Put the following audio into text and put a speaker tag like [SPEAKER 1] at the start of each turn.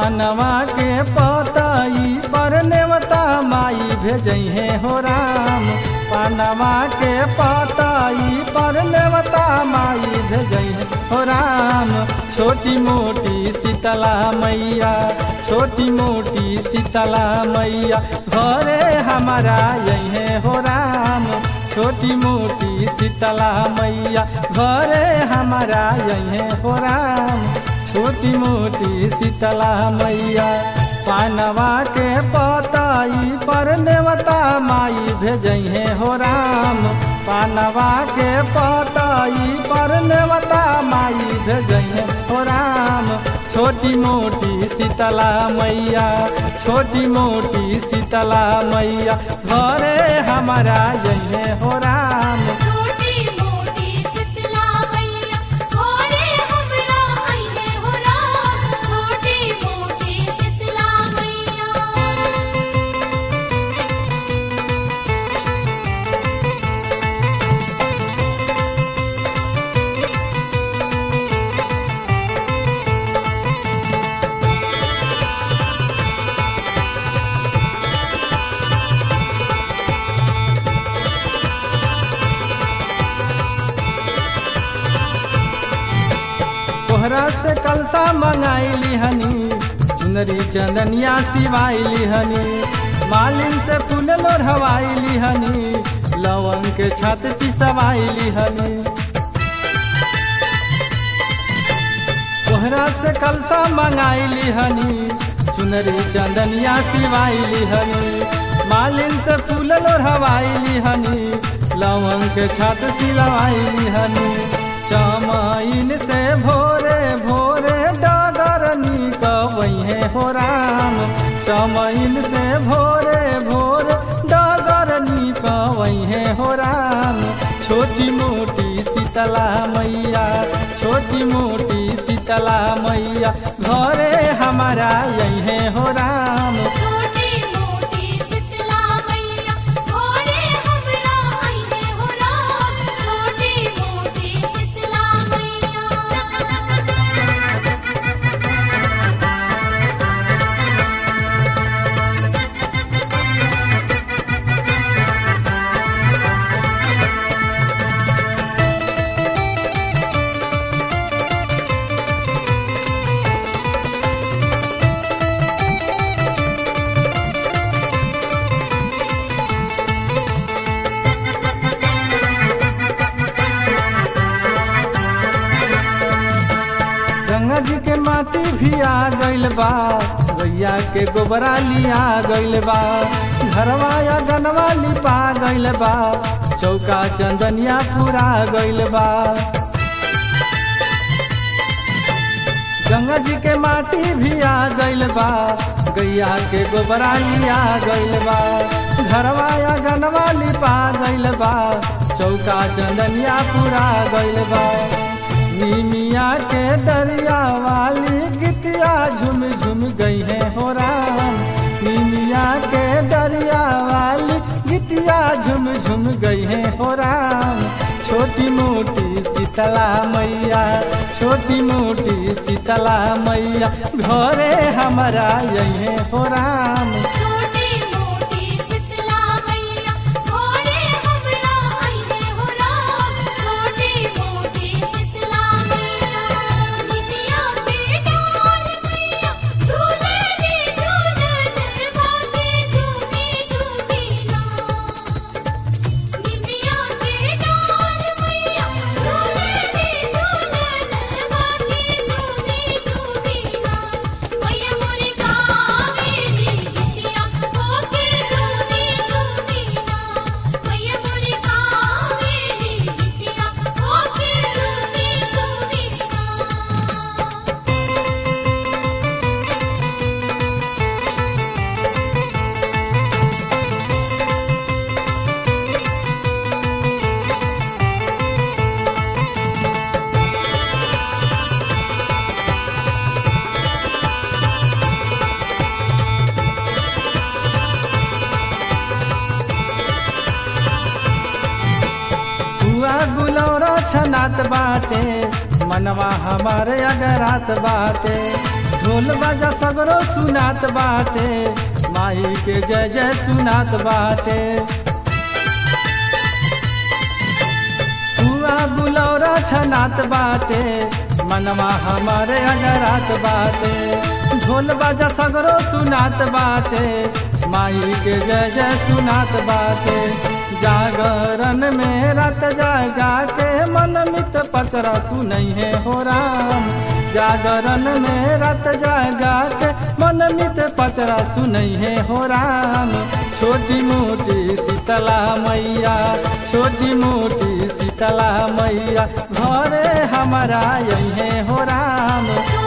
[SPEAKER 1] पानवा के पतई पर नेवता माई भेजहे हो राम पानवा के पतई पर नेवता माई भेजहे हो राम छोटी मोटी शीतला मैया छोटी मोटी शीतला मैया घरे हमारा यही हो राम छोटी मोटी शीतला मैया घरे हमारा यही हो राम छोटी मोटी शीतला मैया पानवा के पतई पर नेवता माई भेजहे हो राम पानवा के पतई पर नेवता माई भेजहे हो राम छोटी मोटी शीतला मैया छोटी मोटी शीतला मैया घरे हमारा यही हो राम
[SPEAKER 2] छोटी मोटी शीतला मैया घोरे हमरा अइहे हो राम छोटी मोटी शीतला मैया
[SPEAKER 1] तोहरा से कलसा मंगाइली हनी चुनरी चंदनिया सिवाइली हनी मालिन से फूल लोढ़वाइली हनी लवंग के छत पिसवाइली हनी तोहरा से कलसा मंगाइली हनी चुनरी चंदनिया सिवाइली हनी मालिन से फूल लोढ़वाइली हनी लवंग के छत सिलवाइली हनी चमाइन से भोरे भोरे डगर निकबहे हो राम चमाइन से भोरे भोरे डगर निकबहे हो राम छोटी मोटी शीतला मैया छोटी मोटी शीतला मैया घरे हमारा यही हो राम
[SPEAKER 2] छोटी मोटी शीतला मैया घोरे हमरा अइहे हो राम छोटी मोटी शीतला मैया
[SPEAKER 1] गंगा जी के माटी भी आ गइल बा गैया के गोबरा लिया गइल बा घरवा या गनवा लिपा गइल बा चौका चंदनिया पूरा गइल बा गंगा जी के माटी भी आ गइल बा गैया के गोबरा लिया गइल बा घरवा या गनवा लिपा गइल बा चौका चंदनिया पूरा गइल बा निमिया के दरिया वाली गितिया झुम झुम गई है हो राम निमिया के दरिया वाली गितिया झुम झुम गई है हो राम छोटी मोटी शीतला मैया छोटी मोटी शीतला मैया घरे हमारा यही हो राम
[SPEAKER 2] छोटी मोटी शीतला मैया घोरे हमरा अइहे हो राम छोटी मोटी शीतला मैया निमिया के डार मैया झूले ली झूलन बाके झूमी झूमी ना निमिया के डार मैया झूले ली झूलन बाके झूमी झूमी ना मैया मोरे गावेली गितिया होके झूमी झूमी ना मैया मोरे गावेली गितिया होके झूमी झूमी ना
[SPEAKER 1] हुआ गुलौरा छनात बाटे मनवा हमारे अगरात बाटे ढोल बाजा सगरो सुनात बाटे माई के जय जय सुनात बाटे हुआ बुलौरा छनात बाटे मनवा हमारे अगरात बाटे ढोल बाजा सगरो सुनात बाटे माई के जय जय सुनात बाटे जागरण में रात जागा के मन मित पचरा सुनई है हो राम जागरण में रात जागा के मन मित पचरा सुनई है हो राम छोटी मोटी शीतला मैया छोटी मोटी शीतला मैया घरे हमारा यही है हो राम